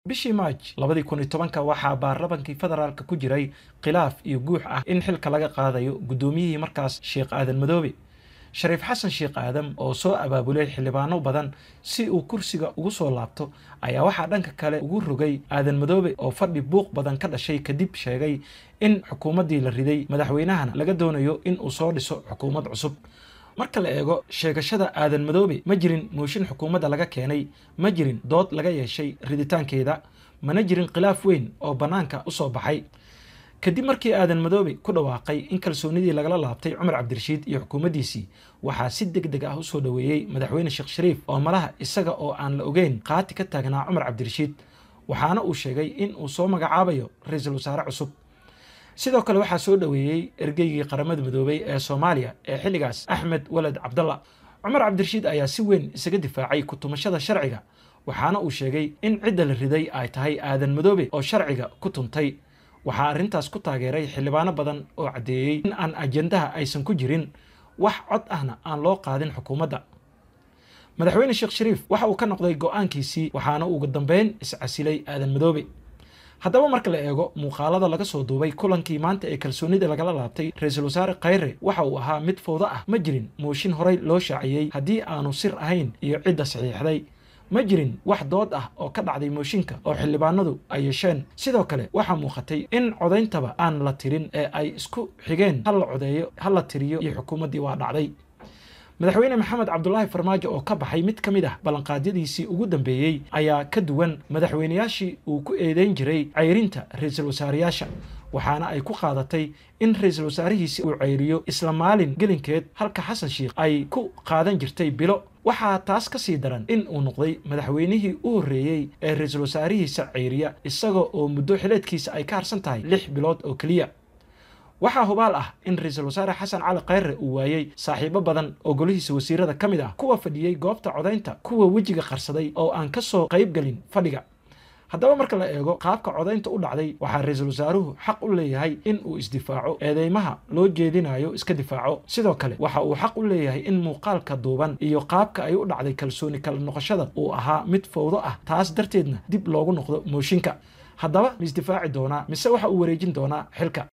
bishii maaj labadii kun iyo tobanka waxaa baarlamankii federaalka ku jiray khilaaf iyo guux ah in xilka laga qaadayo guddoomiyihii markaas sheekh aadan madoobe shariif xasan sheekh aadam oo soo abaabulay xildhibaano badan si uu kursiga ugu soo laabto ayaa waxaa dhanka kale ugu rogay aadan madoobe oo fadhi buuq badan ka dhashay kadib sheegay in xukuumaddii la riday madaxweynahana laga doonayo in uu soo dhiso xukuumad cusub marka la eego sheegashada aadan madoobe ma jirin mooshin xukuumadda laga keenay ma jirin dood laga yeeshay riditaankeeda mana jirin khilaaf weyn oo bannaanka u soo baxay kadib markii aadan madoobe ku dhawaaqay in kalsoonidii lagala laabtay cumar cabdirashiid iyo xukuumaddiisii waxaa si deg deg ah usoo dhoweeyey madaxweyne sheekh shariif oo malaha isaga oo aan la ogeyn qaati ka taagnaa cumar cabdirashiid waxaana uu sheegay in uu soo magacaabayo ra-iisul wasaare cusub sidoo kale waxaa soo dhoweeyey ergeygii qaramada midoobay ee soomaaliya ee xilligaas axmed waled cabdalla cumar cabdirashiid ayaa si weyn isaga difaacay ku-tumashada sharciga waxaana uu sheegay in cidda la riday ay tahay aadan madoobe oo sharciga ku tuntay waxaa arrintaas ku taageeray xildhibaano badan oo caddeeyey in aan ajendaha aysan ku jirin wax cod ahna aan loo qaadin xukuumadda madaxweyne sheekh shariif waxa uu ka noqday go-aankiisii waxaana ugu dambeyn iscasilay aadan madoobe haddaba marka la eego muuqaalada laga soo duubay kulankii maanta ee kalsoonida lagala laabtay ra-iisul wasaare khayre waxa uu ahaa mid fowdo ah ma jirin mooshin horey loo shaaciyey haddii aanu sir ahayn iyo cidda saxiixday ma jirin wax dood ah oo ka dhacday mooshinka oo xildhibaanadu ay yeesheen sidoo kale waxaa muuqatay in codayntaba aan la tirin ee ay isku xigeen ha la codeeyo ha la tiriyo iyo xukuumaddii waa dhacday madaxweyne maxamed cabdulaahi farmaajo oo ka baxay mid ka mid ah ballanqaadyadiisii ugu dambeeyey ayaa ka duwan madaxweyneyaashii uu ku eedeyn jiray ceyrinta ra-iisul wasaareyaasha waxaana ay ku qaadatay in ra-iisul wasaarihiisi uu ceyriyo isla maalin gelinkeed halka xasan sheikh ay ku qaadan jirtay bilo waxaa taas ka sii daran in uu noqday madaxweynihii u horreeyey ee ra-iisul wasaarihiisa ceyriya isaga oo muddo xileedkiisa ay ka harsan tahay lix bilood oo keliya waxaa hubaal ah in ra-iisul wasaare xasan cali khayre uu waayey saaxiibo badan oo golihiisa wasiirada ka mid ah kuwa fadhiyey goobta codaynta kuwa wejiga qarsaday oo aan ka soo qayb gelin fadhiga haddaba marka la eego qaabka codaynta u dhacday waxaa ra-iisul wasaaruhu xaq u leeyahay in uu isdifaaco eedeymaha loo jeedinayo iska difaaco sidoo kale waxa uu xaq u leeyahay in muuqaalka duuban iyo qaabka ay u dhacday kalsooni kala noqoshada uu ahaa mid fowdo ah taas darteedna dib loogu noqdo mooshinka haddaba ma isdifaaci doonaa mise waxa uu wareejin doonaa xilka